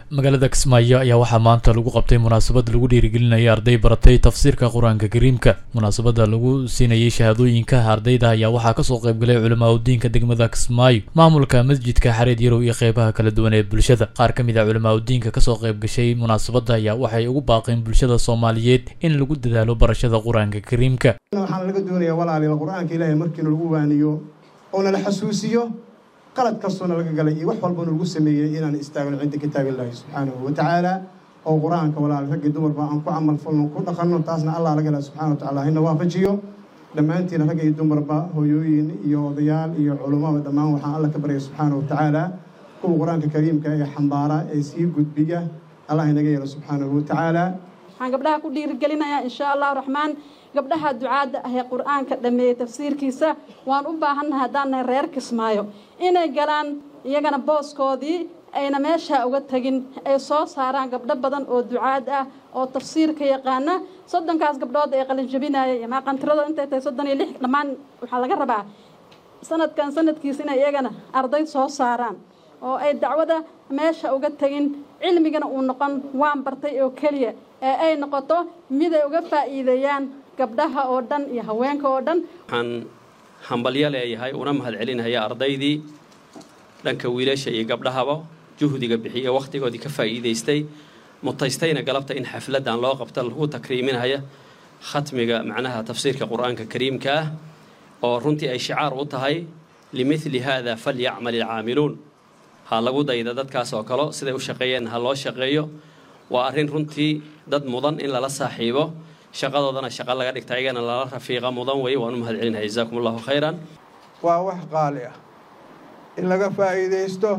magaalada kismaayo ayaa waxaa maanta lagu qabtay munaasabad lagu dhiirigelinaya arday baratay tafsiirka qur-aanka kariimka munaasabada lagu siinayay shahaadooyinka ardayda ayaa waxaa kasoo qaybgalay culamaa udiinka degmada kismaayo maamulka masjidka xareed yarow iyo qeybaha kala duwan ee bulshada qaar ka mid a culamaa udiinka kasoo qaybgashay munaasabada ayaa waxay ugu baaqeen bulshada soomaaliyeed in lagu dadaalo barashada qur-aanka kariimka waxaan laga doonayaa walaaliba qur-aanka ilaahay markiina lagu waaniyo oo nala xasuusiyo qalad kastoona laga galay iyo wax walbana lagu sameeyey inaan istaagno cinda kitaabillahi subxaanahu wa tacaala oo qur-aanka walaal raggi dumarba aan ku camal falno ku dhaqanno taasna allah laga hela subxana wa tacala hina waafajiyo dhammaantiina ragga iyo dumarba hooyooyin iyo odayaal iyo culummaba dhammaan waxaan alla ka baryay subxaana wa tacaala kuwa qur-aanka kariimka ee xambaara ee sii gudbiya allah inaga yeelo subxaanahu wa tacaala waxaan gabdhaha ku dhiirigelinayaa insha allahu raxmaan gabdhaha ducaadda ah ee qur-aanka dhammeeyey tafsiirkiisa waan u baahannahay haddaannahay reer kismaayo inay galaan iyagana booskoodii ayna meeshaa uga tegin ay soo saaraan gabdho badan oo ducaad ah oo tafsiirka yaqaana soddonkaas gabdhood ee qalinjabinayay ama qantirada intay tahay soddon iyo lix dhammaan waxaa laga rabaa sanadkan sanadkiisa inay iyagana arday soo saaraan oo ay dacwada meesha uga tegin cilmigana uu noqon waan bartay oo keliya ee ay noqoto mid ay uga faa'iideeyaan gabdhaha oo dhan iyo haweenka oo dhan waxaan hambalyo leeyahay una mahad celinaya ardaydii dhanka wiilasha iyo gabdhahaba juhdiga bixiye wakhtigoodii ka faa'iidaystay mutaystayna galabta in xafladdan loo qabta lagu takriiminaya khatmiga macnaha tafsiirka qur-aanka kariimka ah oo runtii ay shicaar u tahay limidli haada falyacmal ilcaamiluun ha lagu dayda dadkaas oo kale siday u shaqeeyeen ha loo shaqeeyo waa arrin runtii dad mudan in lala saaxiibo shaqadoodana shaqo laga dhigta ayagana lala rafiiqa mudan weeye waan u mahad celinaya jazaakum allahu khayran waa wax qaali ah in laga faa'iidaysto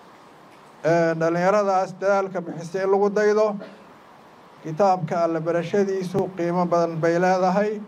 dhallinyaradaas dadaalka bixisa in lagu daydo kitaabka alle barashadiisu qiimo badan bay leedahay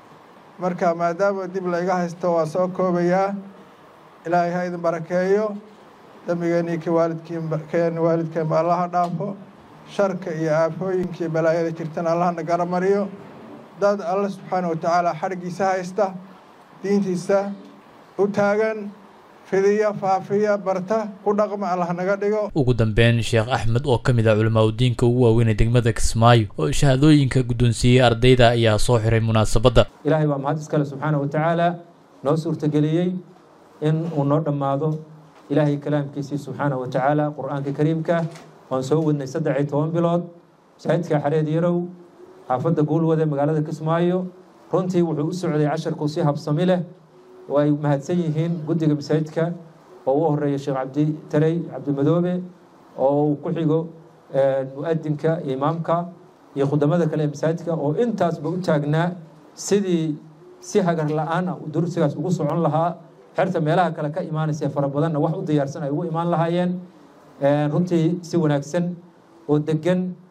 marka maadaama dib layga haysto waa soo koobayaa ilaahay ha idin barakeeyo dembigeenii ki waalidkiin waalidkeenba allaha dhaafo sharka iyo aafooyinkii balaayada jirtana allahna garamariyo dad alle subxaana wa tacaala xadhiggiisa haysta diintiisa u taagan fidiya faafiya barta ku dhaqma allah naga dhigo ugu dambeyn sheekh axmed oo ka mid ah culamaa udiinka ugu waaweynee degmada kismaayo oo shahaadooyinka guddoonsiiyey ardayda ayaa soo xiray munaasabadda ilaahay baa mahad iskale subxaana wa tacaala noo suurtageliyey in uu noo dhammaado ilaahay kalaamkiisii subxaana wa tacaala qur-aanka kariimka waan soo wadnay saddex iyo toban bilood masaajidka xareed yarow xaafadda guulwade magaalada kismaayo runtii wuxuu u socday casharku si habsami leh oo ay mahadsan yihiin guddiga masaajidka oo u horeeya sheekh cabdi tarey cabdimadoobe oo uu ku xigo mu-adinka iyo imaamka iyo khudamada kale ee masaajidka oo intaasba u taagnaa sidii si hagar la-aan ah dursigaas ugu socon lahaa xerta meelaha kale ka imaanaysa fara badanna wax u diyaarsan ay ugu imaan lahaayeen runtii si wanaagsan oo degan